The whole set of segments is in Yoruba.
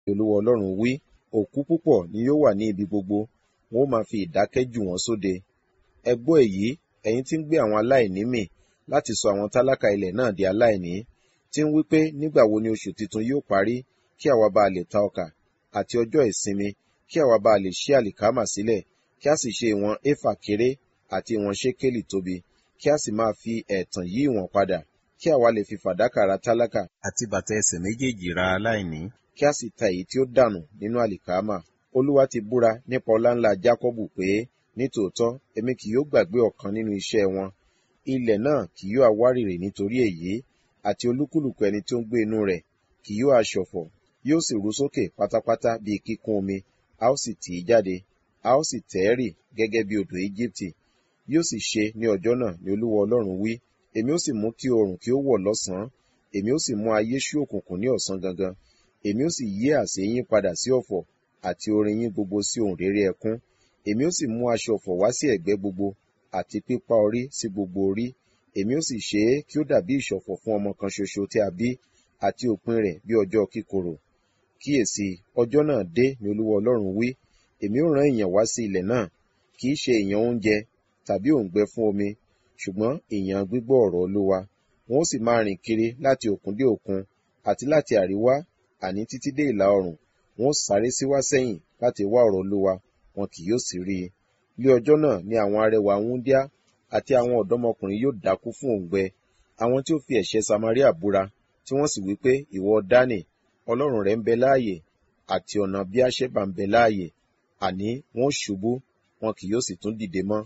olúwa ọlọ́run wí òkú púpọ̀ ni yóò wà ní ibi gbogbo wọn ó máa fi ìdákẹ́ jù wọ́n sóde ẹ gbọ́ èyí ẹ̀yin tí ń gbé àwọn aláìní mì láti sọ àwọn tálákà ilẹ̀ náà di aláìní tí ń wí pé nígbà wo ni oṣù tuntun yóò parí kí àwa bá lè ta ọkà àti ọjọ́ ìsinmi kí àwa bá lè ṣí àlìkámà sílẹ̀ kí a sì ṣe ìwọ̀n éfà kéré àti ìwọ̀n ṣékélì tóbi kí a sì máa fi ẹ̀tàn yí ìwọ̀n padà kí àwa lè fi fàdákà ra tálákà àti bàtà ẹsẹ̀ méjèèjì ra aláìní kí a sì ta èyí tí ó dànù nínú àlìkámà olúwa ti búra nípa ọláńlá jákọ́bù pé nítòótọ́ èmi kì yóò gbàgbé ọ̀kan nínú iṣẹ́ wọn ilẹ̀ náà kì yóò awárìrì nítorí èyí àti olúkúlùkù ẹni tí ó ń gbé inú rẹ̀ kì yóò aṣọ̀fọ̀ yóò sì ru sókè pátápátá bíi kíkún omi a ó sì tì í jáde a ó sì tẹ̀ ẹ́ rì gẹ́gẹ́ bí odò íjíbítì yóò sì ṣe ní ọjọ́ náà ni olúwa ọlọ́run wí èmi ó sì mú kí oòrùn kí ó wọ̀ lọ́sàn-án èmi ó sì mú ayé ṣú òkùnkùn ní ọ̀sán gangan èmi ó sì yí àsè yín padà sí ọ̀fọ̀ àti orin yín gbogbo sí ohùn réré ẹkún èmi ó sì mú aṣọ ọ̀fọ̀ wá sí ẹ̀gbẹ́ gbogbo àti pípá orí sí gbogbo orí èmi ó sì ṣe é kí ó dàbí ìṣọ̀fọ̀ fún ọmọ kan ṣoṣo tí a bí àti òpin rẹ̀ bí ọjọ́ kíkorò kíyèsí ọjọ́ náà dé ni olúwa ọlọ́run wí èmi ó rán ìyàn wá sí ilẹ̀ náà kì í ṣe ìyàn oúnjẹ tàbí òǹgbẹ fún omi ṣùgbọ́n ìyàn gbígbọ́ ọ̀rọ̀ olúwa wọn ó sì máa rìn kiri láti òkun dé òkun àti láti àríwá àní títí dé ìlà oòrùn wọn ó sáré síwá sẹ́yìn láti wá ọ̀rọ̀ olúwa wọn kì yóò sì rí i ní ọjọ́ náà ni àwọn arẹwà wúndíá àti àwọn ọ̀dọ́mọkùnrin yóò dákú fún òǹgbẹ àwọn tí ó fi ẹ̀ṣẹ̀ samaria búra tí wọ́n sì wí pé ìwọ dánì ọlọ́run rẹ̀ ń bẹ láàyè àti ọ̀nà bí àṣẹ́bà ń bẹ láàyè àní wọn ó ṣubú wọn kì yóò sì tún dìde mọ́.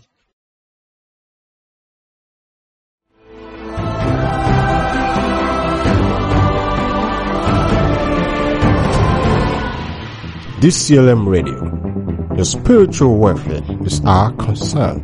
DCLM Radio. Your spiritual welfare is our concern.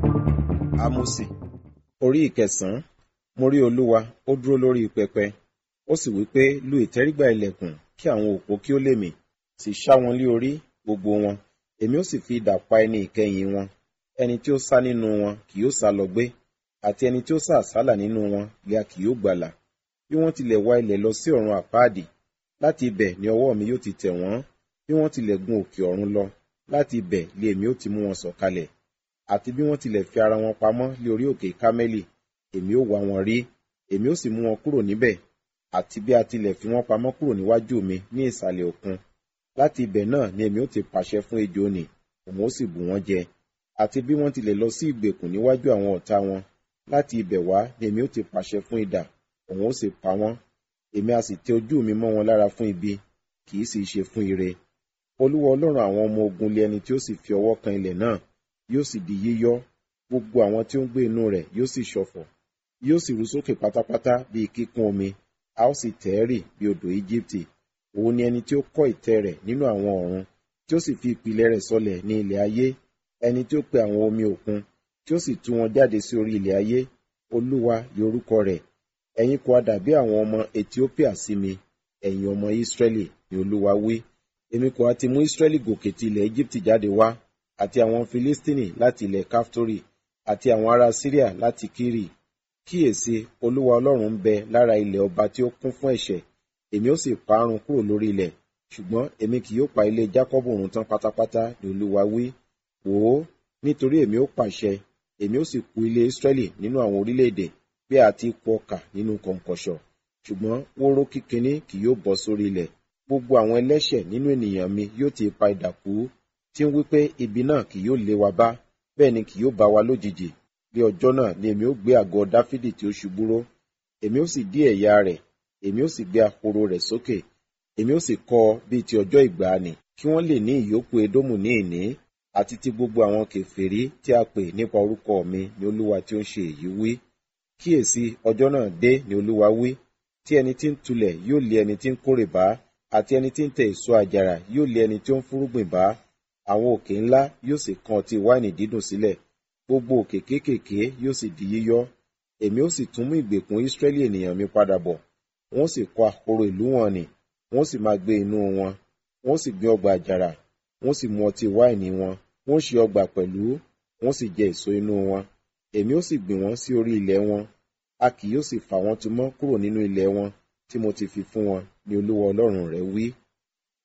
Ámósì orí ìkẹsàn-án mo rí olúwa ó dúró lórí pẹpẹ ó sì wí pé lu ìtẹ́rígbà ilẹ̀kùn kí àwọn òpó kí ó lè mì sì ṣá wọn lé orí gbogbo wọn èmi ó sì fi idà pa ẹni ìkẹyìn wọn ẹni tí ó sá nínú wọn kì yóò sá lọ gbé àti ẹni tí ó sá àsálà nínú wọn lè a kì yóò gbàlà bí wọ́n tilẹ̀ wá ilẹ̀ lọ sí ọ̀run àpáàdì láti ibẹ̀ ni ọwọ́ mi yóò ti tẹ̀ wọ́n bí wọ́n tilẹ̀ gun òkè ọ̀run lọ láti ibẹ̀ lé èmi ó ti mú wọn sọ̀kalẹ̀ àti bí wọ́n tilẹ̀ fi ara wọn pamọ́ lé orí òkè kámẹ́lì èmi ó wá wọn rí èmi ó sì mú wọn kúrò níbẹ̀ àti bí a tilẹ̀ fi wọn pamọ́ kúrò níwájú mi ní ìsàlẹ̀ òkun láti ibẹ̀ náà ni èmi ó ti pàṣẹ fún ejò nì òun ó sì bù wọ́n jẹ àti bí wọ́n tilẹ̀ lọ sí ìgbèkùn níwájú àwọn ọ̀tá wọn láti ibẹ̀ wá ni èmi ó ti pàṣẹ fún idà òun ó sì pa wọ́n èmi a sì tẹ ojú mi mọ́ wọn lára fún ibi kì í sì ṣe fún ire olúwa ọlọ́run àwọn ọmọ ogun lé ẹni tí ó sì fi ọwọ́ kan ilẹ̀ náà yóò sì di yíyọ́ gbogbo àwọn tí ó ń gbé inú rẹ̀ yóò sì ṣọ̀fọ̀ yóò sì rú sókè pátápátá bíi kíkún omi a ó sì tẹ̀ ẹ́ rì bí odò íjíbítì òun ni ẹni tí ó kọ́ ìtẹ́ rẹ̀ nínú àwọn ọ̀run tí ó sì fi ìpìlẹ̀ rẹ̀ sọlẹ̀ ní ilẹ̀ ayé ẹni tí ó pe àwọn omi òkun tí ó sì tú wọn jáde sí orí ilẹ̀ ayé olúwa ni orúkọ rẹ̀ ẹ̀yin kò dàbí àwọn ọmọ ethiopia sí mi ẹ̀yin ọmọ israẹli ni olúwa wí èmi kò á ti mú israẹli gòkè ti ilẹ̀ egypt jáde wá àti àwọn filistini láti ilẹ̀ kaftori àti àwọn ará syria láti kiri kíyèsí olúwa ọlọ́run ń bẹ lára ilẹ̀ ọba tí ó kún fún ẹ̀ṣẹ̀ èmi ó sì parun kúrò lórí ilẹ̀ ṣùgbọ́n èmi kì yóò pa ilé jákọ́bù run tán pátápátá ni olúwa wí wò ó nítorí èmi ó pàṣẹ èmi ó sì kù ilé israẹli nínú àwọn orílẹ̀-èdè bí a ti kù ọkà nínú kọ̀ǹkọ̀ṣọ̀ ṣùgbọ́n wóró kíkiní kì yóò bọ́ sórí ilẹ̀ gbogbo àwọn ẹlẹ́ṣẹ̀ nínú ènìyàn mi yóò ti pa idà kú tí ń wí pé ibi náà kì yóò lé wa bá bẹ́ẹ̀ ni kì yóò bá wa lójijì bí ọjọ́ náà ni èmi ó gbé àgọ́ dáfídì tí ó ṣubú ró èmi ó sì dí ẹ̀yà rẹ̀ èmi ó sì gbé ahoro rẹ̀ sókè èmi ó sì kọ́ ọ bíi ti ọjọ́ ìgbàanì kí wọ́n lè ní ìyókù edómù ní ìní àti ti gbogbo àwọn kèfèrí tí a pè nípa orúkọ mi ni olúwa tí ó ń ṣe èyí wí kíyèsí ọjọ́ náà dé ni olúwa wí tí ẹni tí ń tulẹ̀ yóò lé ẹni tí ń kórè bá àti ẹni tí ń tẹ èso àjàrà yóò lé ẹni tí ó ń fúrúgbìn bá àwọn òkè ńlá yóò sì kan ọtí wáìnì dídùn sílẹ̀ gbogbo òkè kéékèèké yóò sì di yíyọ́ èmi ó sì tún mú ìgbèkùn ísírẹ́lì ènìyàn mi padà bọ̀ wọ́n sì kọ́ ahoro ìlú wọn nì wọ́n sì máa gbé inú wọn wọ́n sì gbé ọgbà àjàrà wọ́n sì mu ọtí wáìnì wọn wọ́n ṣe ọgbà pẹ̀lú wọ́n sì jẹ èso inú wọn èmi ó sì gbìn wọ́n sí orí ilẹ̀ wọn a kì yóò sì fà wọ́n tu mọ́ kúrò nínú ilẹ̀ wọn tí mo ti fi fún wọn ni olúwa ọlọ́run rẹ wí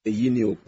èyí ni òpin